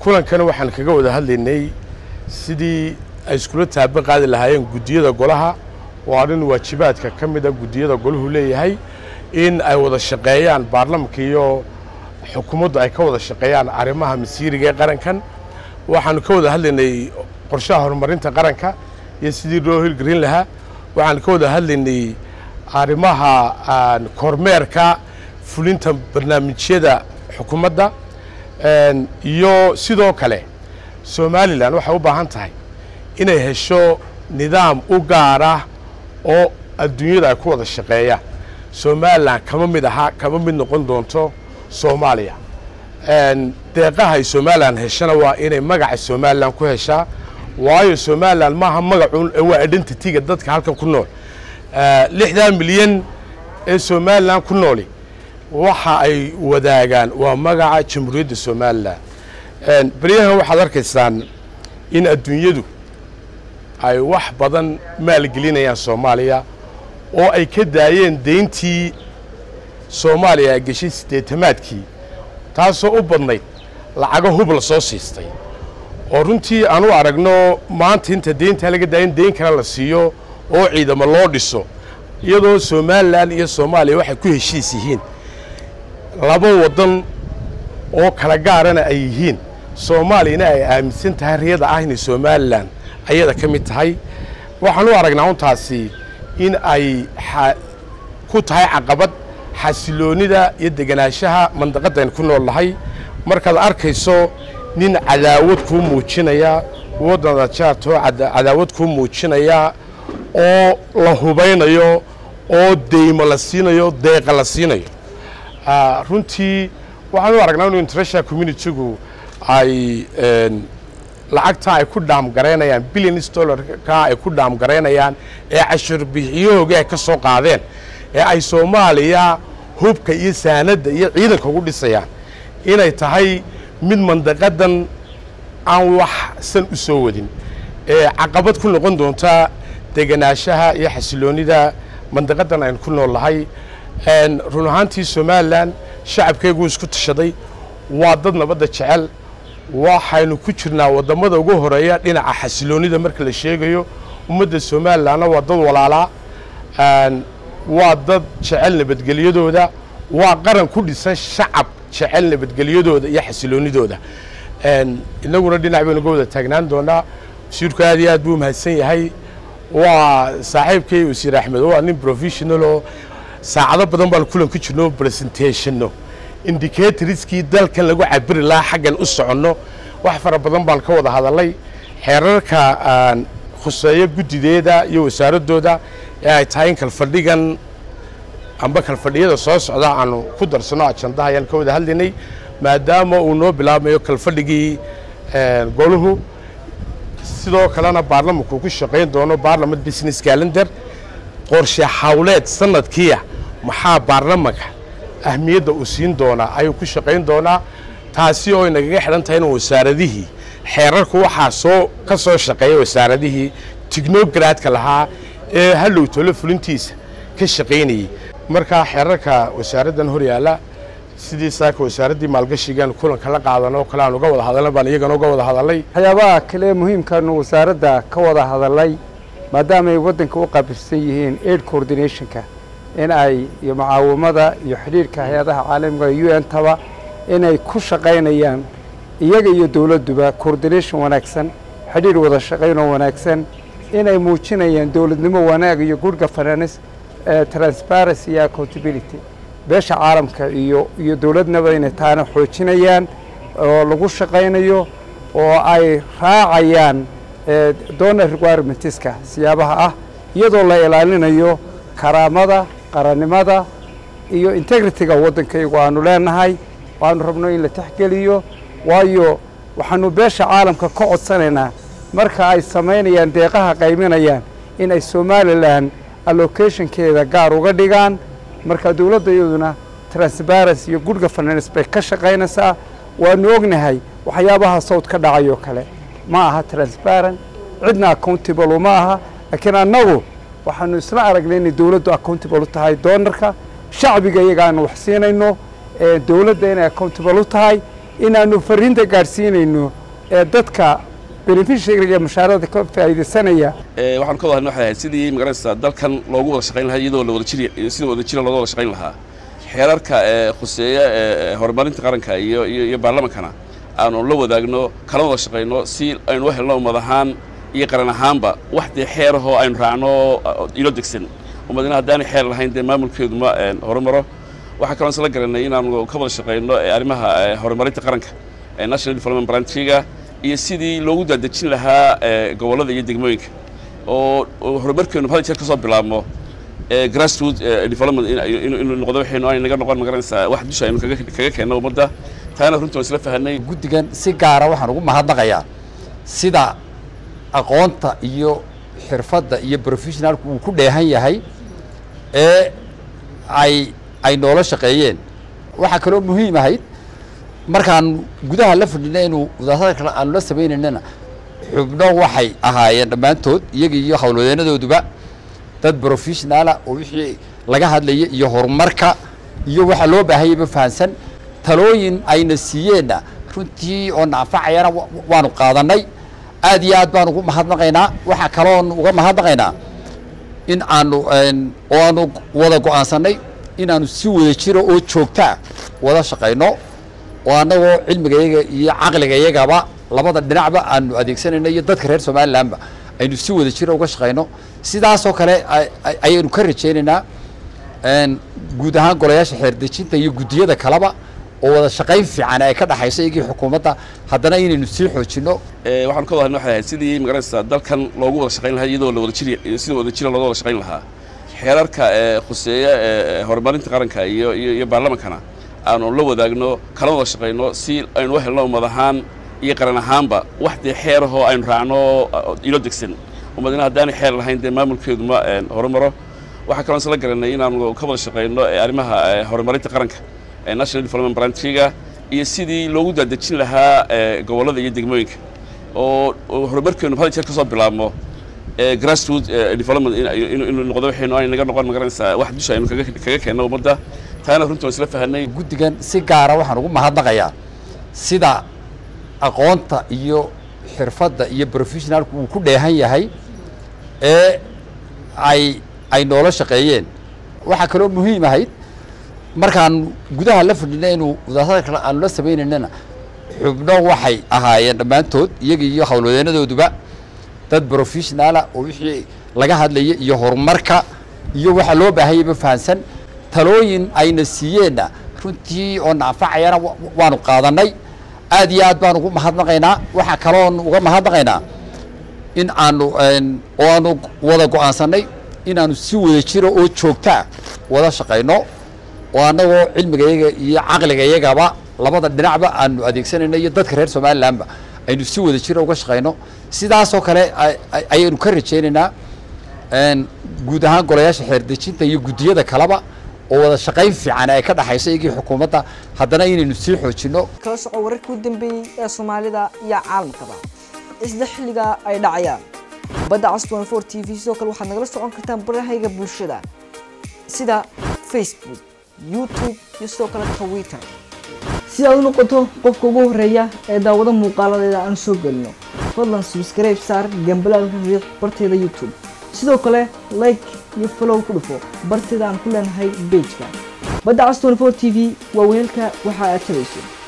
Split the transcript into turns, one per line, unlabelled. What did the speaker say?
kulankana waxaan kaga wada hadlaynay sidii ay iskula taaba qaadi lahaayeen guddiyada golaha oo arrin waajibaadka ka mida guddiyada golahu leeyahay in ay wada shaqeeyaan baarlamanka iyo xukuumaddu ay ka wada shaqeeyaan arrimaha masiiriga ee qarankan waxaanu ka wada hadlaynay qorshaha horumarinta qaranka iyo sidii loo hilgelin lahaa waxaanu ka wada hadlaynay arrimaha kormeerka fulinta barnaamijyada xukuumadda iyo sidoo kale somalilan waxay u baahan tahay inay hesho nidaam u gaar ah oo adduunyada ay ku wada shaqeeyaan somalilan kama mid aha kama mid noqon doonto soomaaliya deeqaha ay somalilan heshana waa inay magaca somalilan ku heshaa waayo somalilan maaha magacun waa identityga dadka halkan ku nool lixdan milyan ee somalilan ku nooli waxa ay wadaagaan waa magaca jamhuuriyadda somalilan beryahan waxaad arkaysaan in adduunyadu ay wax badan maalgelinayaan soomaaliya oo ay ka daayeen deyntii soomaaliya ay geshay siddeetamaadkii taasoo u badnayd lacago hub la soo siistay oo runtii aan u aragno maanta inta deyntaa laga daaya in deyn kale la siiyo oo ciidamo loo dhiso iyadoo somalilan iyo soomaaliya waxay ku heshiis yihiin laba waddan oo kala gaarana ay yihiin soomaaliyana ay aaminsan tahay riyada ah inay somalilan ayada ka mid tahay waxaan u aragnaa untaasi in ay ku tahay caqabad xasiloonnida iyo deganaanshaha mandaqaddayn ku nool nahay markaad arkayso nin cadaawad kuu muujinaya waddana jaartoo cadaawad kuu muujinaya oo la hubaynayo oo deymo la siinayo deeqa la siinayo runtii waxaan u aragnaa inu international communitygu ay lacagta ay ku dhaamgaraynayaan billions dollarka ay ku dhaamgaraynayaan ee cashuur bixiyahooga ay ka soo qaadeen ee ay soomaaliya hubka iyo saanadda iyo ciidanka ugu dhisayaan inay tahay mid mandaqadan aan wax san u soo wadin ee caqabad ku noqon doonta deganaanshaha iyo xasiloonnida mandaqadan aynu ku nool nahay run ahaantii somalilan shacabkeyguu isku tashaday waa dad nabadda jecel waxaynu ku jirnaa waddamada ugu horeeya dhinaca xasiloonnida marka la sheegayo ummadda somalilanna waa dad walaalaa waa dad jecel nabadgelyadooda waa qaran ku dhisan shacab jecel nabadgelyadooda iyo xasiloonnidooda inaguna dhinac baynu ga wada taagnaan doonaa wasiirku aad iyo aad buu mahadsan yahay waa saaxiibkay wasiir axmed waa nin professionaloo saacado badan baan kulan ku jirno presentationno indicatorskii dalkan lagu cabiri lahaa xaggan u soconno wax fara badan baan ka wada hadalay xeerarka khuseeyo guddideeda iyo wasaaradooda ee ay tahay in kalfadhigan amba kalfadhiyada soo socda aanu ku darsano ajandaha ayaan ka wada hadlaynay maadaama uu noo bilaabmayo kalfadhigii goluhu sidoo kalena baarlamanku ku shaqayn doono baarlament business calendar qorshe hawleed sanadkiia maxaa baarlamanka ahmiyadda uu siin doonaa ayuu ku shaqayn doonaa taasi oo inagaga xidhan tahay in wasaaradihii xeerarku waxaa soo ka soo shaqeeya wasaaradihii tignogradka lahaa ee hallow tolo fulintiisa ka shaqaynayey markaa xeerarka wasaaraddan hor yaalla sidii saaka wasaaraddii maalgashigaan kulanka la qaadan oo kale aan uga wada hadalna baan iyagana uga wada hadalay
waxyaabaha kale muhiimkaanu wasaaradda ka wada hadalay maadaama ay waddanka u qaabilsan yihiin aid coordinationka in ay iyo mucaawamada iyo xidhiirka hay-adaha caalamiga u n taba inay ku shaqaynayaan iyaga iyo dowladduba coordination wanaagsan xidhiir wada shaqaynoo wanaagsan inay muujinayaan dowladnimo wanaag iyo good governance transparency iyo accountability beesha caalamka iyo iyo dowladnaba inay taana xoojinayaan oo lagu shaqaynayo oo ay raacayaan donor requirementiska siyaabaha ah iyadoo la ilaalinayo karaamada qarannimada iyo integrity-ga waddankaygu aanu leenahay waanu rabno in la texgeliyo waayo waxaanu beesha caalamka ka codsanaynaa marka ay samaynayaan deeqaha qayminayaan in ay somalilan allocationkeeda gaar uga dhigaan marka dowladda iyaduna transparency iyo good governance bay ka shaqaynaysaa waanu ognahay waxyaabaha sawd ka dhacayoo kale ma aha transparent cidna accountable uma aha laakiin annagu waxaanu isla aragnay inay dowladdu accountable u tahay doonarka shacbiga iyaga aanu wax siinayno dowladda inay accountable u tahay inaannu fariinta gaadhsiinayno ee dadka benefishariga mushaarada ka faa'iidaysanaya
waxaan ka wada hadlay waxay ahayd sidii magaranaysaa dalkan loogu wada shaqayn lahaa iyadoo la wada jiri sida wada jira looga wada shaqayn lahaa xeerarka ee khuseeya ee horumarinta qaranka iyo iyo baarlamankana aanu la wadaagno kala wada shaqayno si aynu u helno ummad ahaan iyo qaran ahaanba wax dee xeerahoo aynu raacno ilo degsan ummadina haddaanay xeer lahayn dee maamulkeedu ma horumaro waxaa kaloo isla garanay inaanu ka wada shaqayno arrimaha horumarinta qaranka ee national development branchiga iyo sidii loogu daadejin lahaa gobollada iyo degmooyinka oo horumarkeenu hal jeer ka soo bilaabmo grassroot development inuu noqdo waxaynu ay naga noqon magaranaysaa wax dusha aynu kaga keenno ummadda taana runtii waan isla fahanay
guddigan si gaara waxaan ugu mahadnaqayaa sida aqoonta iyo xirfadda iyo professionalku uu ku dheehan yahay ee ay ay noola shaqeeyeen waxaa kaloo muhiim ahayd markaan gudaha la fadhina inuu wadaasada kale aanu la sameynaynana xubno waxay ahaayeen dhammaantood iyaga iyo howlwadeenadooduba dad professionaala oo wixii laga hadlaya iyo horumarka iyo waxa loo baahanyaba fahansan talooyin ayna siiyeenna runtii oo naanfacayana waanu qaadanay aad iyo aad baan ugu mahadnaqaynaa waxaa kaloon uga mahadnaqaynaa in aanu oo aanu wada go-aansanay inaanu si wada jiro oo joogtaa wada shaqayno oo annagoo cilmigayaga iyo caqligayagaba labada dhinacba aanu adeegsanayno iyo dadka reer somalilanba aynu si wada jiro uga shaqayno sidaasoo kale ayaynu ka rajaynaynaa guud ahaan golayaasha xeerdejinta iyo guddiyada kaleba oo wada shaqayn fiican ay ka dhaxayso iyagii xukuumadda haddana inaynu sii xoojinno
waxaan ka wada hadlay waxay ahayd sidii magaranaysaa dalkan loogu wada shaqayn lahaa iyadoo la wada jiri sida wada jira looga wada shaqayn lahaa xeerarka ee khuseeya ee horumarinta qaranka iyo iyo baarlamankana aanu la wadaagno kala wada shaqayno si aynu u helno ummad ahaan iyo qaran ahaanba wax dee xeerahoo aynu raacno ilo degsan ummadina haddaanay xeer lahayn dee maamulkeedu ma horumaro waxaa kaloo isla garanay inaanu ka wada shaqayno arrimaha horumarinta qaranka ee national development branchiga iyo sidii loogu daadejin lahaa gobollada iyo degmooyinka oo horumarkeenu hal jeer ka soo bilaabmo grassroot development inuu noqdo waxaynu ay naga noqon magaranaysaa wax dusha aynu kaga keenno ummadda taana runtii waan isla fahanay
guddigan si gaara waxaan ugu mahadnaqayaa sida aqoonta iyo xirfadda iyo professionalku uu ku dheehan yahay ee ay ay noola shaqeeyeen waxaa kaloo muhiim ahayd markaan gudaha la fadhina inuu wadaasada kale aanu la sameynaynana xubno waxay ahaayeen dhammaantood iyaga iyo howlwadeenadooduba dad professionaala oo wixii laga hadlaya iyo horumarka iyo waxa loo baahanyaba fahansan talooyin ayna siiyeenna runtii oo naanfacayana waanu qaadanay aad iyo aad baan ugu mahadnaqaynaa waxaa kaloon uga mahadnaqaynaa in aanu oo aanu wada go-aansanay inaanu si wada jiro oo joogtaa wada shaqayno oo annagoo cilmigayaga iyo caqligayagaba labada dhinacba aanu adeegsanayno iyo dadka reer somalilanba aynu si wada jiro uga shaqayno sidaasoo kale ayaynu ka rajaynaynaa guud ahaan golayaasha xeerdejinta iyo guddiyada kaleba oo wada shaqayn fiican ay ka dhaxayso iyagii xukuumadda haddana inaynu sii xoojinno
kala soco wararkii u dambeeyey ee soomaalida iyo caalamkaba isla xilliga ay dhacayaan badda cas 24 t v sidoo kale waxaad nagala socon kartaan barahayga bulshada sida facebook youtube iyo sidoo kale twitter si aad u noqoto qofka ugu horeeya ee daawado muuqaaladeeda aan soo gelino fadlan subscribe saar gambalaalka riiq barteeda youtube sidoo kale like iyo follow ku dhufo barteeda aan ku leenahay pageka badda cas 24 t v waa weelka waxa aad tabayso